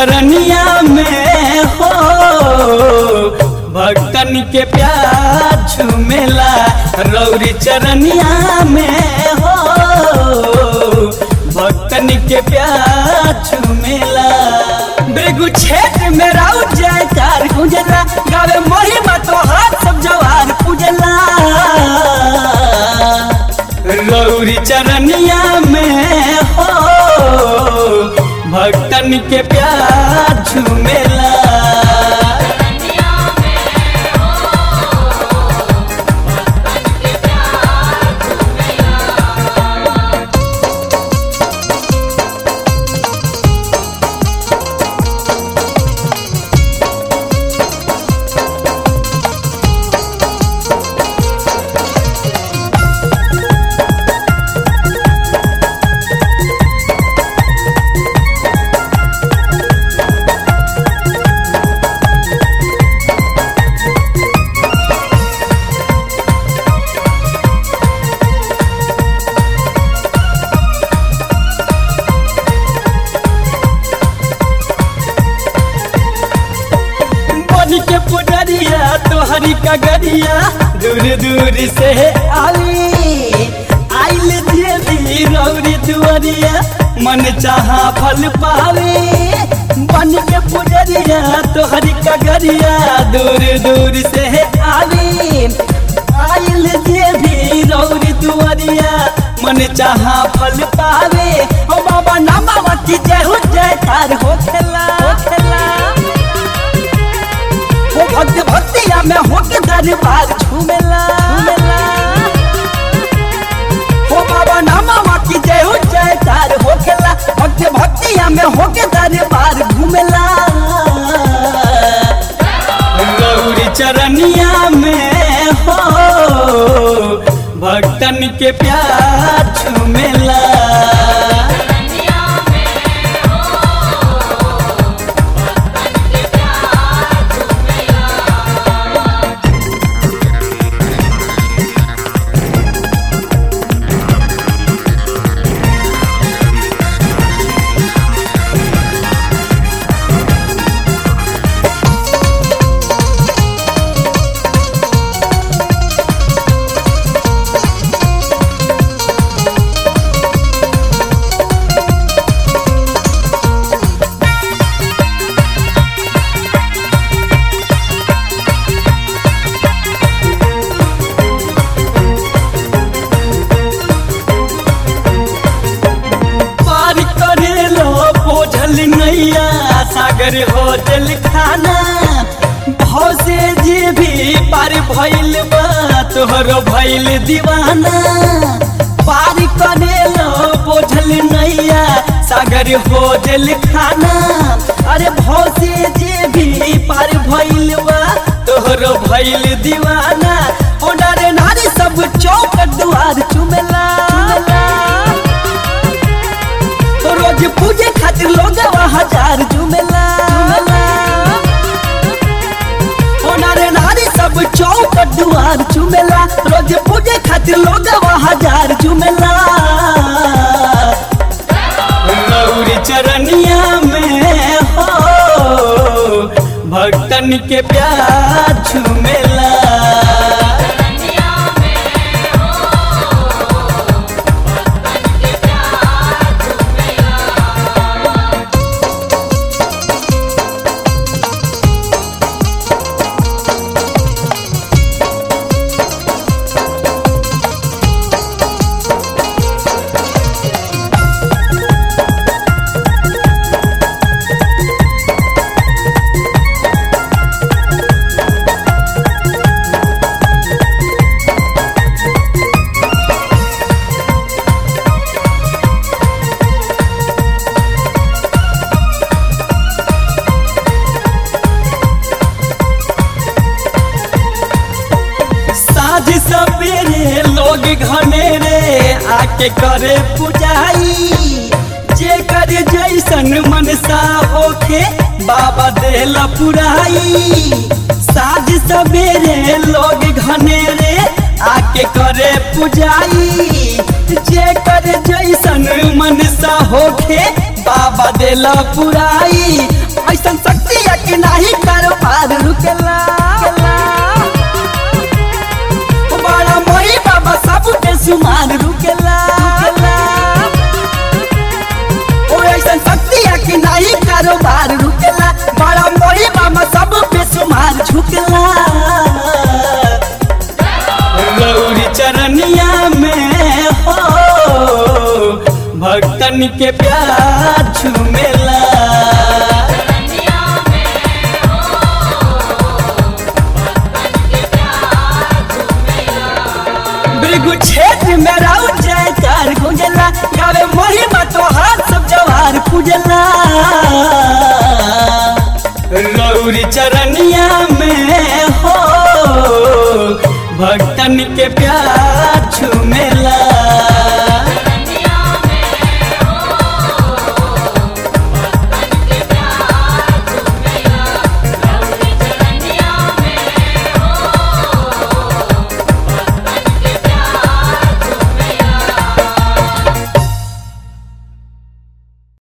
चरनिया में हो भक्तन के प्यार झूमेला रौरी चरनिया में हो भक्तन के प्यार झूमेला बेगू क्षेत्र में राउ जयकार गुंजला गावे महिमा तो हाथ सब जवार पूजला रौरी चरनिया में हो भक्तन के प्यार झूमेला बन के पुडरिया तोहरी कगरिया दूर दूर से आवी आइल देवी रौरी दुआरिया मन चाहा फल पावे बन के पुडरिया तोहरी कगरिया दूर दूर से आवी आइल देवी रौरी दुआरिया मन चाहा फल पावे ओ बाबा नामावती जय हो जय तार हो खेला हो खेला हो भक्त भक्तिया में हो के दरबार झूमेला झूमेला हो बाबा नामा की जय हो जय तार हो खेला भक्त भक्तिया में हो के दरबार घूमेला गौरी चरनिया में हो भक्तन के प्यार झूमेला पार करे लो बोझल नैया सागर होटल खाना भाव से जे भी पार भइल बा तोहर भइल दीवाना पार करे लो बोझल नैया सागर होटल खाना अरे भाव से जे भी पार भइल बा तोहर भइल दीवाना ओ नारे नारी सब चौक दुआर चुमेला तो रोज पूजे खातिर लोग हजार झूमेला ओ नारे नारी सब चौक दुआर झूमेला रोज पूजे खातिर लोग हजार झूमेला गौरी चरनिया में हो भक्तन के प्यार झूमेला साझ सवेरे लोग घनेरे आके करे पुजाई जे करे जैसन मनसा होके बाबा देला पुराई साझ सवेरे लोग घनेरे आके करे पुजाई जे कर जैसन मन सा होखे बाबा देला पुराई ऐसन शक्ति है कि नहीं कारोबार रुकेला बड़ा मोही बाबा सब के सुमार रुकेला ओ ऐसन शक्ति है कि नहीं कारोबार रुकेला बड़ा मोही बाबा सब पे सुमार झुकेला गौरी चरनिया में हो भक्तन के प्यार झूमेला भृगु क्षेत्र में राउ जयकार गुंजला गावे महिमा तो हाथ सब जवार पूजला गौरी चरनिया में हो भक्तन के प्यार छू